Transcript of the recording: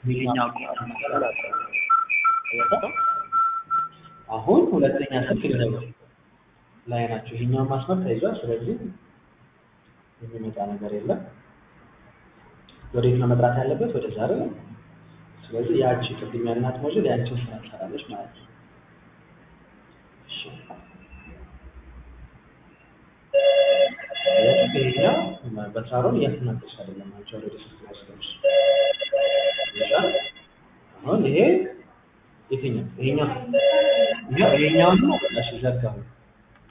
ይሄኛው አሁን ሁለተኛ ስልክ ልደውል ላይ ናቸው። ይሄኛውን ማስመር ተይዟል። ስለዚህ የሚመጣ ነገር የለም። ወዴት ነው መጥራት ያለበት? ወደ ዛሬ ነው። ስለዚህ ያቺ ቅድም ያልናት ሞጁል ያንቺን ስራ ትሰራለች ማለት ነው። እሺ ይሄኛው በሳሮን እያስተናገድሽ አይደለም። አንቺ ወደ ስልክ ላይ ስለሆንሽ አሁን ይሄ የትኛው ይሄኛው ይሄኛውን ነው በቃ እሺ ዘጋሁ